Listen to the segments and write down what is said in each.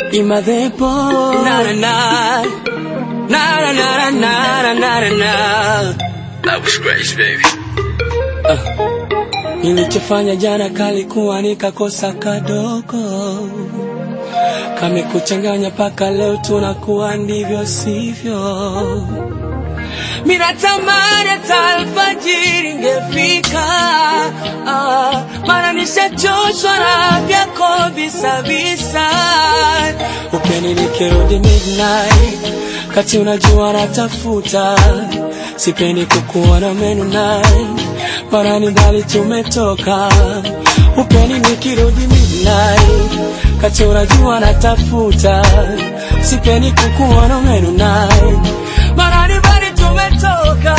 imadhepo na na na na na na na na na na That was Grace, baby. Nilichofanya jana kalikuwa nikakosa kadogo, kamekuchanganya paka leo tunakuwa ndivyo sivyo. Minatamani hata alfajiri ingefika, ah, maana nishachoshwa na vyako visavisa. Upeni nikirudi midnight, kati unajua natafuta, sipendi kukuona menu night, maana ni mbali tumetoka. Upeni nikirudi midnight, kati unajua natafuta, sipendi kukuona menu night, maana ni mbali tumetoka.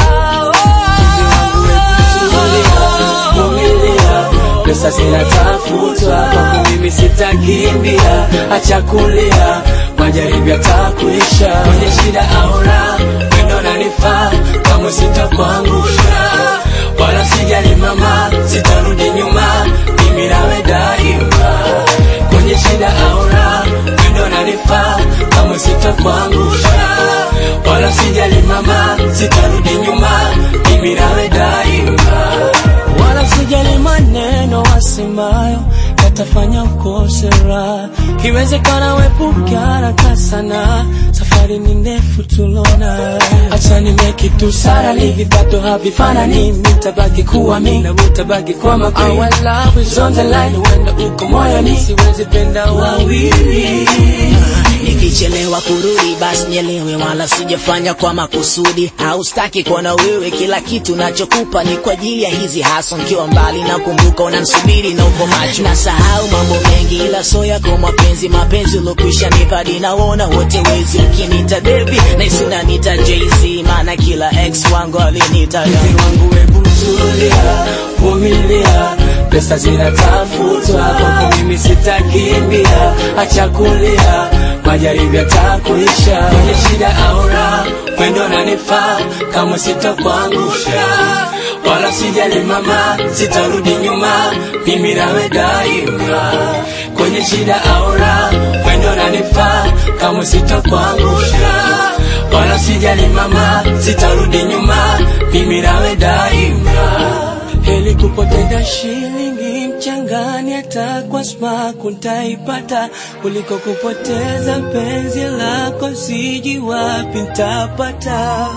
Vumilia, pesa zinatafutwa, kwangu mimi sitakimbia, acha kulia, majaribu yatakuisha, kwenye shida au raha, wendo nanifaa, kama sitakuangusha, wala sijali mama, sitarudi nyuma, mimi nawe daima, kwenye shida au raha, wendo nanifaa, kama sitakuangusha, wala sijali mama, sitarudi nyuma, mimi nawe daima, wala sijali maneno wasemayo yatafanya ukose raha. Iwezekana wepuke haraka sana, safari ni ndefu tulona. Acha nimeke tu sara, vipato havifanani, mitabaki kuwa mi na utabaki kwa makini. Our love is on the line, huenda uko moyoni, siwezi penda wawili. Nikichelewa kurudi basi nielewe, wala sijafanya kwa makusudi. Haustaki kuona wewe, kila kitu nachokupa ni kwa ajili ya hizi haso. Nkiwa mbali na kumbuka unansubiri na uko macho, nasahau mambo mengi, ila so yako mapenzi, mapenzi ulokwisha nipadi, naona wote wezi. Ukinita baby naisi unanita Jay-Z, maana kila ex wangu alinita Mpenzi wangu hebu tulia, vumilia, pesa zinatafutwa, kwako mimi sitakimbia, acha kulia, majaribu yatakuisha, kwenye shida au raha, wendo nanifaa, kama sitakuangusha, wala sijali mama, sitarudi nyuma, mimi nawe daima, kwenye shida au raha, wendo nanifaa, kama sitakuangusha wala sijali mama, sitarudi nyuma, mimi nawe daima. Heli kupoteza shilingi mchangani, hata kwa smaku ntaipata, kuliko kupoteza penzi lako, siji wapi ntapata.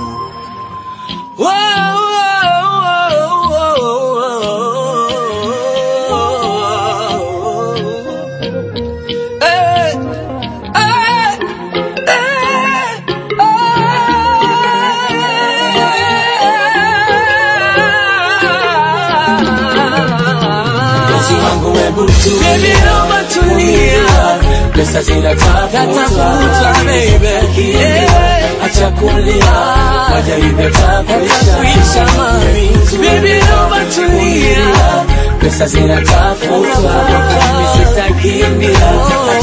Wow, wow, wow, wow. Hey, hey, hey. Mpenzi wangu hebu tulia, pesa zinatafutwa, Yeah. acha kulia, majaribu yatakuisha, Baby, naomba tulia, pesa zinatafutwa, mimi sitakimbia,